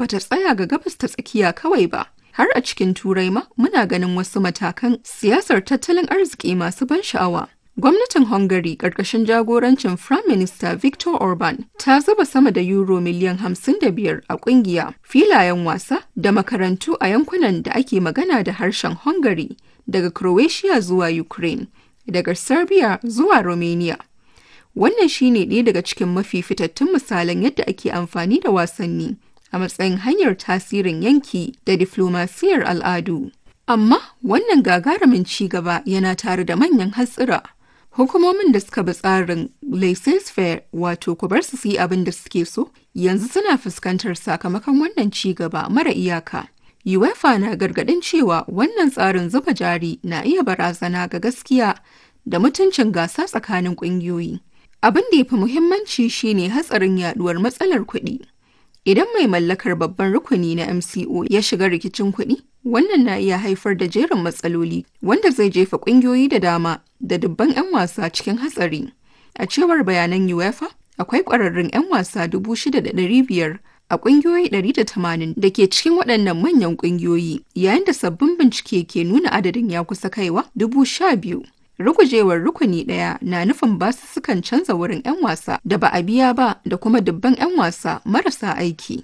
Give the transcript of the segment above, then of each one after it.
bata tsaya ga gabas ta tsakiya kawai ba. Har a cikin Turai ma muna ganin wasu matakan siyasar tattalin arziki masu ban sha'awa. Gwamnatin Hungary ƙarƙashin jagorancin Prime Minister Viktor Orban ta zuba sama da euro miliyan 55 a ƙungiya, filayen wasa da makarantu a yankunan da ake magana da harshen Hungary daga Croatia zuwa Ukraine, daga Serbia zuwa Romania. Wannan shine ɗaya daga cikin mafi fitattun misalan yadda ake amfani da wasanni a matsayin hanyar tasirin yanki da diflomasiyar al'adu. Amma wannan gagarumin ci gaba yana tare da manyan hatsira. Hukumomin da suka bi tsarin laissez-faire wato ku bar su yi abin da suke so yanzu suna fuskantar sakamakon wannan ci gaba mara iyaka. UEFA na gargadin cewa wannan tsarin zuba jari na iya barazana ga gaskiya da mutuncin gasa tsakanin ƙungiyoyi. Abin da ya fi muhimmanci shine hatsarin yaduwar matsalar kuɗi. Idan mai mallakar babban rukuni na MCO ya shiga rikicin kuɗi, wannan na iya haifar da jerin matsaloli wanda zai jefa ƙungiyoyi da dama da dubban 'yan wasa cikin hatsari. A cewar bayanan UEFA, akwai ƙwararrun 'yan wasa 6,500 a ƙungiyoyi 180 da ke cikin waɗannan manyan ƙungiyoyi, yayin da sabbin bincike ke nuna adadin ya kusa kaiwa 12,000. Rugujewar rukuni ɗaya na nufin basussukan canza wurin 'yan wasa da ba a biya ba da kuma dubban 'yan wasa marasa aiki.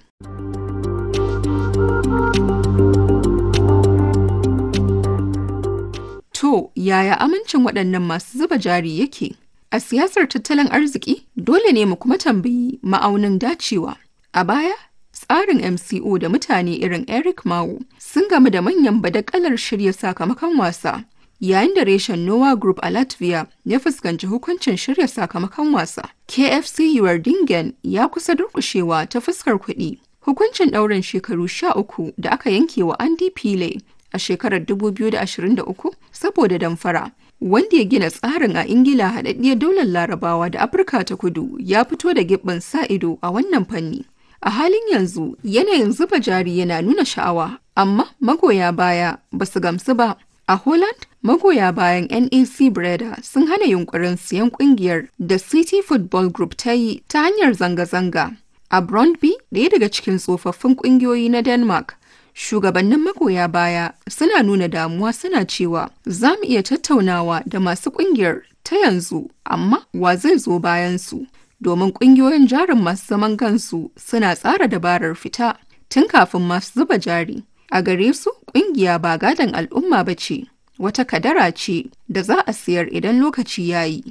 To, yaya amincin waɗannan masu zuba jari yake? A siyasar tattalin arziki, dole ne mu kuma tambayi ma'aunin dacewa. A baya, tsarin MCO da mutane irin Eric Mao sun gamu da manyan badakalar shirya sakamakon wasa. yayin da reshen Noah Group a Latvia ya fuskanci hukuncin shirya sakamakon wasa. KFC Dingen ya kusa durkushewa ta fuskar kuɗi. Hukuncin ɗaurin shekaru sha uku da aka yanke wa Andy Pile a shekarar 2023 saboda damfara. Wanda ya gina tsarin a Ingila haɗaɗɗiyar daular Larabawa da Afirka ta kudu ya fito da gibbin sa ido a wannan fanni. A halin yanzu yanayin zuba jari yana nuna sha'awa, amma magoya baya ba su gamsu ba. A Holland, magoya bayan NEC Breda sun hana yunkurin siyan kungiyar da City Football Group ta yi ta hanyar zanga-zanga. A Brøndby, ɗaya daga cikin tsofaffin kungiyoyi na Denmark, shugabannin magoya baya suna nuna damuwa suna cewa za mu iya tattaunawa da masu kungiyar ta yanzu, amma wa zai zo bayan su? Domin kungiyoyin jarin masu zaman kansu suna tsara dabarar fita tun kafin masu zuba jari. A gare su, ƙungiya ba gadon al'umma ba ce, wata kadara ce da za a siyar idan lokaci ya yi.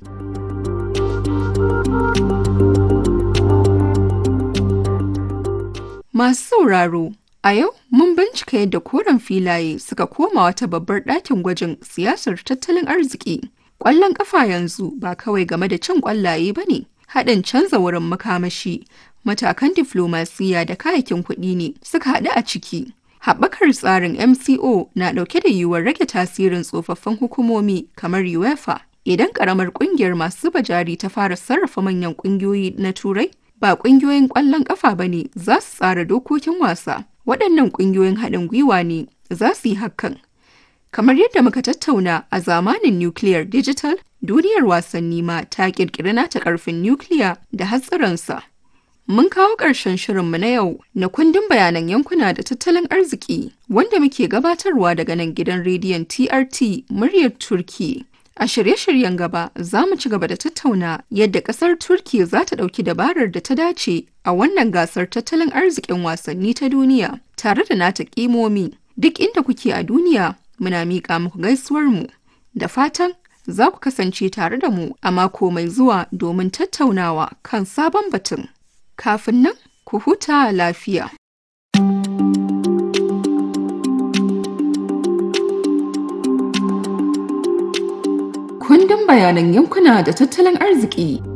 Masu sauraro, a yau mun bincika yadda koren filaye suka koma wata babbar ɗakin gwajin siyasar tattalin arziki. Ƙwallon ƙafa yanzu ba kawai game da cin ƙwallaye ba ne, haɗin canza wurin makamashi, matakan diflomasiya da kayakin kuɗi ne suka haɗu a ciki. Haɓakar tsarin MCO na ɗauke da yiwuwar rage tasirin tsofaffin hukumomi kamar UEFA. Idan ƙaramar ƙungiyar masu zuba jari ta fara sarrafa manyan ƙungiyoyi na Turai, ba ƙungiyoyin ƙwallon ƙafa ba ne za su tsara dokokin wasa. Waɗannan ƙungiyoyin haɗin gwiwa ne za su yi hakan. Kamar yadda muka tattauna a zamanin Nuclear Digital, duniyar wasanni ma ta ƙirƙiri nata ƙarfin nukiliya da hatsarinsa. Mun kawo ƙarshen shirinmu na yau na kundin bayanan yankuna da tattalin arziki wanda muke gabatarwa daga nan gidan rediyon TRT muryar Turki. A shirye-shiryen gaba za mu ci gaba da tattauna yadda ƙasar Turki za ta ɗauki dabarar da ta dace a wannan gasar tattalin arzikin wasanni ta duniya tare da nata ƙimomi. Duk inda kuke a duniya muna miƙa muku gaisuwarmu da fatan za ku kasance tare da mu a mako mai zuwa domin tattaunawa kan sabon batun. kafin nan ku huta lafiya. Kundin bayanan yankuna da tattalin arziki